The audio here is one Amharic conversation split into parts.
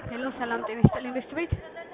ሄሎ ሰላም ጤና ይስጥልኝ ኢንቨስት ቤት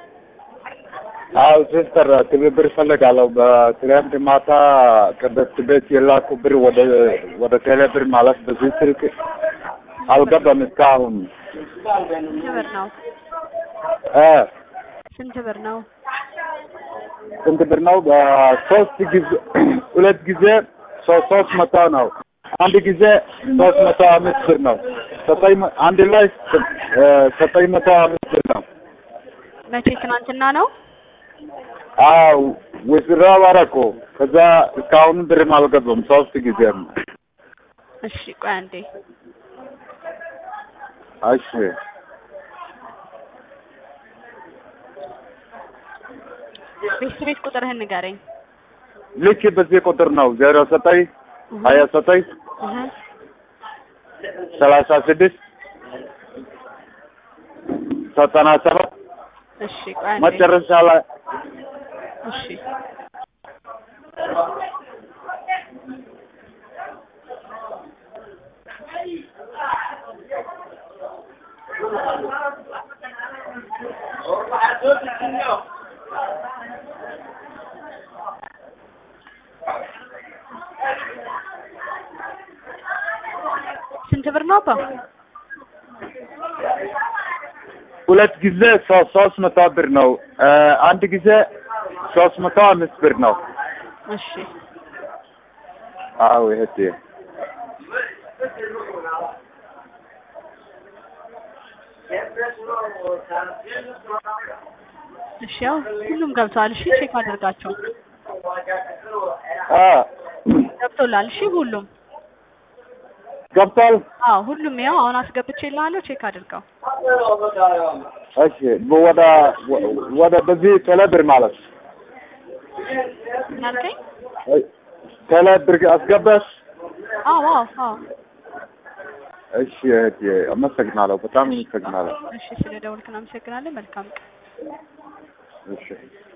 አዎ ሲስተር ትብብር እፈልጋለሁ። በትናንት ማታ ከበፊት ቤት የላኩ ብር ወደ ወደ ቴሌ ብር ማለት በዚህ ስልክ አልገባም እስካሁን ስንት ብር ነው? እ ስንት ብር ነው? ስንት ብር ነው? በሶስት ጊዜ ሁለት ጊዜ ሶስት ሶስት መቶ ነው። አንድ ጊዜ ሶስት መቶ አምስት ብር ነው። ዘጠኝ መ- አንድ ላይ እ ዘጠኝ መቶ አምስት ብር ነው። መቼ ትናንትና ነው? አዎ ውዝራ አደረኩ። ከዛ እስካሁን ብርም አልገባም ሶስት ጊዜ ነው። እሺ ቆይ አንዴ እሺ ኢንቨስት ቤት ቁጥርህን ንገረኝ። ልክ በዚህ ቁጥር ነው ዜሮ ዘጠኝ ሀያ ዘጠኝ እህ ሰላሳ ስድስት ዘጠና ሰባት እሺ ቆይ አንዴ መጨረሻ ላይ እሺ ስንት ብር ነው አባ? ሁለት ጊዜ ሶ- ሶስት መቶ ብር ነው። እ አንድ ጊዜ ሶስት መቶ አምስት ብር ነው። እሺ አዎ እህቴ እሺ ያው ሁሉም ገብተዋል። እሺ ቼክ አድርጋቸው። አ ገብቶላል። እሺ ሁሉም ገብቷል። አዎ ሁሉም ያው አሁን አስገብቼልሃለሁ። ቼክ አድርገው። እሺ ወደ ወደ በዚህ ቴሌ ብር ማለት ምን አልከኝ? እ ቴሌ ብር አስገባሽ? አዎ አዎ አዎ። እሺ እህቴ አመሰግናለሁ። በጣም አመሰግናለሁ። እሺ ስለ ደውልክ እናመሰግናለን። መልካም ቀን። እሺ